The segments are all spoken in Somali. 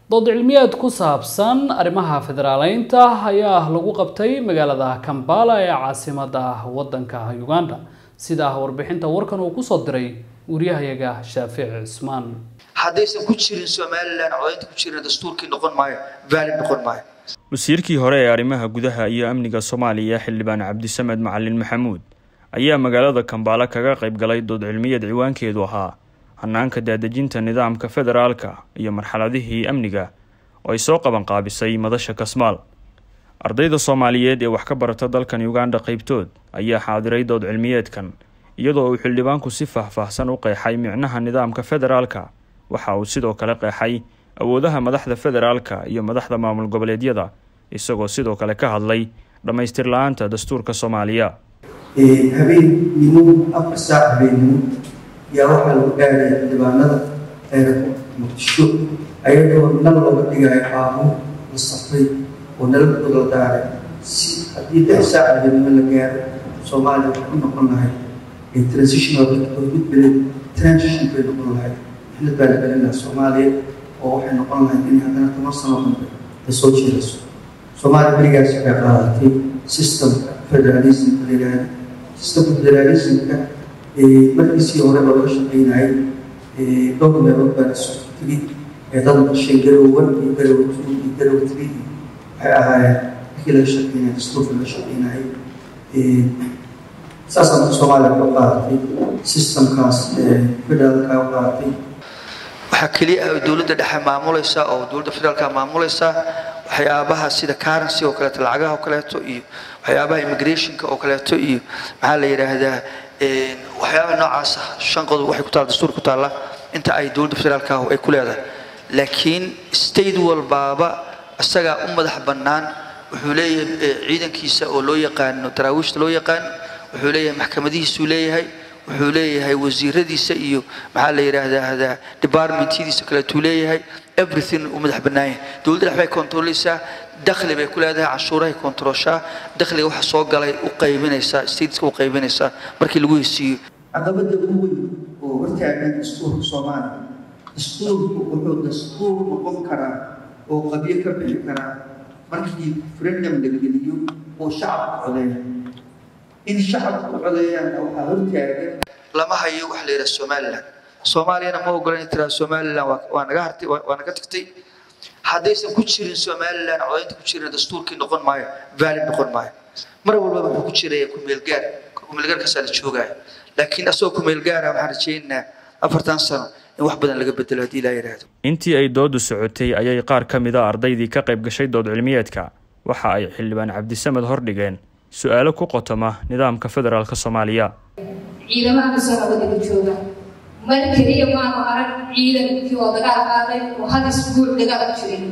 dood cilmiyeed ku saabsan arrimaha federaaleynta ayaa lagu qabtay magaalada kambala ee caasimada wadanka uganda sida warbixinta warkan uu kusoo diray wariyahayaga shaafic cismaan haddaysan ku jirin somalilan codaynta ku jirin dastuurkii noqon maayo valid noqon maayo wasiirkii hore ee arrimaha gudaha iyo amniga soomaaliya xildhibaan cabdisamed macalin maxamuud ayaa magaalada kambaala kaga qayb galay dood cilmiyeed ciwaankeedu ahaa hanaanka daadejinta nidaamka federaalka iyo marxaladihii amniga oo ay soo qabanqaabisay madasha kasmaal ardayda soomaaliyeed ee wax ka barata dalkan uganda qeybtood ayaa xaadiray dood cilmiyeedkan iyadoo uu xildhibaanku si faahfaahsan u qeexay micnaha nidaamka federaalka waxa uu sidoo kale qeexay awoodaha madaxda federaalka iyo madaxda maamul goboleedyada isagoo sidoo kale ka hadlay dhammaystir la-aanta dastuurka soomaaliya habeennimo afar saac habeennimo yaa waxaa lagu gaaraya xildhibaanada eeraboorka muqdisho ayadoo nal looga dhigayo qaanuun la safray oo nalabkooda la daaray si haddii lix saac habeennimo la gaaro soomaaliya waxay u noqon lahay transitional mid beled transition bay noqon lahay xilad baa la gelin lahaa soomaaliya oo waxay noqon lahay inay haddana toban sano dambe ay soo jeedayso soomaaliya berigaas waxay qaadatay systemka federalismka la yidhaahda systemka federalismka markiisii hore oo laga shaqeynayay dhowr meelood baa lasoo tegay ee dad dhashay garowan iyo garow two iyo garow three waxay ahaayeen markii laga shaqeynaya dastuurka laga shaqeynayay saasaa marka soomaaliya ku qaadatay systemkaas federaalka u qaadatay waxaa keliya ah dowladda dhexe maamulaysa oo dowladda federaalka maamulaysa waxyaabaha sida currency oo kaleeto lacagaha oo kaleeto iyo waxyaabaha immigrationka oo kaleeto iyo maxaa la yidhaahdaa waxyaabaha noocaas ah shan qodob waxay ku taalla dastuur ku taalla inta ay dowladda federaalka ay ku leedahay laakiin state walbaaba isagaa u madax bannaan wuxuu leeyahay ciidankiisa oo loo yaqaano daraawiishta loo yaqaan wuxuu leeyahay maxkamadihiisuu leeyahay wuxuu leeyahay wasiiradiisa iyo maxaa la yidhaahdaa departmentyadiisa kaleetuu leeyahay everything uu madax bannaan yahay dowladda dhex bay kontrolaysaa dakhli bay ku leedahay canshuurahay kontrooshaa dakhliga waxa soo galay u qaybinaysaa stateska u qaybinaysaa markii lagu hesiiyo caqabada ugu weyn oo hortaagan dastuurka soomaaliya dastuurku wuxuu dastuur noqon karaa oo qabyo ka bixi karaa markii referendum la geliyo oo shacabka codeeya in shacabku codeeyaan waxaa hortaagan lama hayo wax la yidhaha somaliland soomaaliyana ma ogola in tiraa somaliland waa naga hartay waa naga tagtay haddaysan ku jirin somaliland codaynta ku jirin dastuurkii noqon maayo valid noqon maayo mar walbaba wuxuu ku jiraya kumeelgaar kumeelgaarkaasaa la joogaya laakiin asagoo kumeelgaara waxaan rajaynaynaa afartan sano in wax badan laga bedelo haddii ilaa yidhaahdo intii ay doodu socotay ayay qaar ka mid a ardaydii ka qayb gashay dood cilmiyeedka waxa ay xildhibaan cabdisamed hordhigeen su-aalo ku qotoma nidaamka federaalka soomaaliya ciidamaha kasoo nabadiga jooga mar keliya maanu arag ciidankii oo dagaal qaaday oo hal isbuuc dagaal ku jiray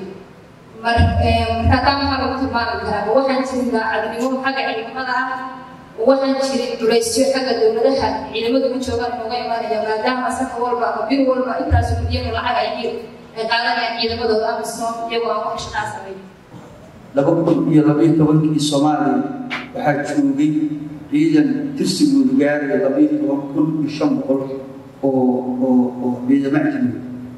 marka taa maxaa lagu tilmaami karaa waxaan jirin daacadnimo xagga ciidamada ah waxaan jirin culaysyo xagga dowladaha ciidamadu ma joogaan inooga imaanaya maadaama saka walba ama bir walba intaas milyan lacag ay ay qaadanayaan ciidamadooda amisom iyagoo aan wax shaqaa samayn laba kun iyo labaiyo tobankii soomaaliya waxaa joogay ciidan tirsigoodu gaaraya labaiyo toban kun iyo shan boqol oo oo oo ciidamo ajnabi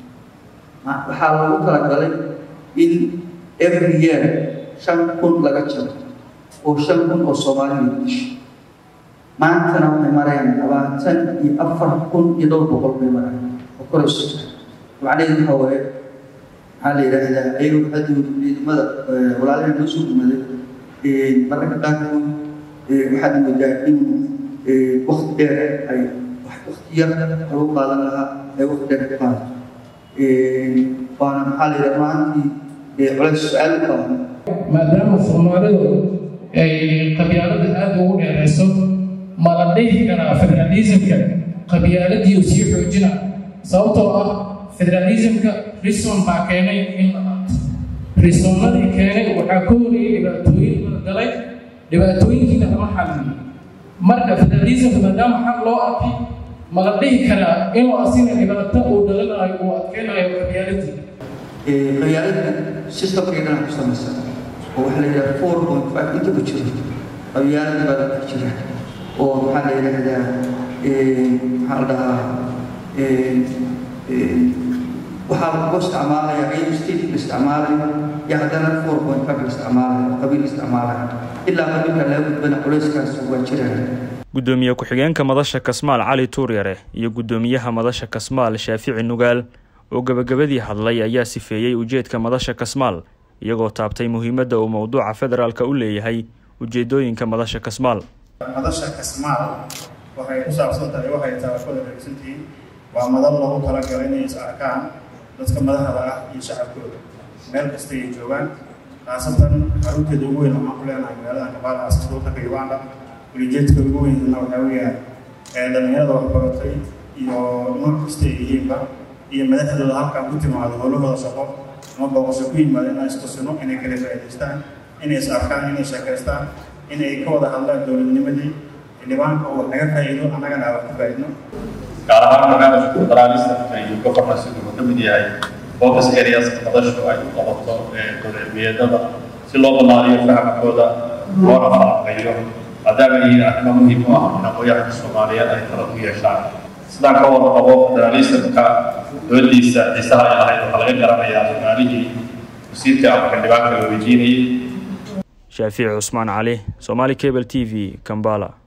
waxaa lagu talagalay in every year shan kun laga jaro oo shan kun oo soomaaliya disho maantana waxay marayaan labaatan iyo afar kun iyo dhowr boqol bay marayaan oo korayso macnaheedu waxa waaye maxaa la yidhaahdaa ayagoo haddoodu ciidamada walaalaha noo soo gumaday mararka qaarkood waxaad moodaa in wakti dheer ay wakti yar lagu qaadan lahaa ay wakti dheer ku qaadato waana maxaa la yidhaha maantii culays su-aal u qaadan maadaama soomaalidu ay qabyaalada aada ugu dheerayso ma la dhihi karaa federalismka qabyaaladiiu sii xoojina sababtoo ah federalismka rison baa keenay in la qaato risonnadii keenay waxaa ka horeeyay dhibaatooyin la galay dhibaatooyinkiina lama xalliyo marka federalismka maadaama xaq loo arkay ma la dhihi karaa inuu asina dhibaato uu dhalinayo uu adkeynayo qabyaaladii qabyaalada systemkay dhanac ku samaysan oo waxaa la yidhaha four point five inta ku jiro qabyaalada baa la dhex jira oo maxaa la yidhaahdaa maxaa la dhahaa waxaa lagu isticmaalayaa in state isticmaalay iyo haddana four point five isticmaalay oo qabiil isticmaalay ilaa qabiilka laga gudbana culayskaas waa jiraya guddoomiye ku-xigeenka madasha kasmaal cali tuuryare iyo guddoomiyaha madasha kasmaal shaafici nugaal oo gebagabadii hadlay ayaa sifeeyey ujeedka madasha kasmaal iyagoo taabtay muhiimadda uu mowduuca federaalka u leeyahay ujeedooyinka madasha kasmaal madasha kasmaal waxay ku saabsan tahay waxay taabashooda dhegeysantihiin waa madal loogu talagalay inay is arkaan dadka madaxda ah iyo shacabkooda meel kasta ay joogaan khaasatan xarunteeda ugu weyn waxaan ku leenahay magaalada kabaala caasimada waddanka uganda ulijeedka ugu weynna waxaa weeyaan ee dhallinyarada waxbaratay iyo nooc kasta ay yihiinba iyo madaxdooda halkan ku timaado howlahooda shaqo ama booqasho ku yimaada inaan istusino inay kala faa'iidaystaan inay is arkaan inay sheekaystaan inay ka wada hadlaan dowladnimadii xildhibaanka oo wax naga faa'iido annagana aan wax ka faa'iidno gaar ahaan barnaamijka federalismka iyo governance wuxuu ka mid yahay focus areas madashu ay u qabato dowladcilmiyeedada si loo ballaariyo fahamkooda loona falanqeeyo maadaama ay yihiin arrimo muhiim u ah in aqooyahanka soomaaliyeed ay tala ku yeeshaan sidaan ka wada qabo federalismka doodiisa xiisaha ay lahayd waxaa laga garanayaa su-aalihii wasiirka ama xildhibaanka la weydiinayay shaafici cusmaan cali somaali cable t v kambala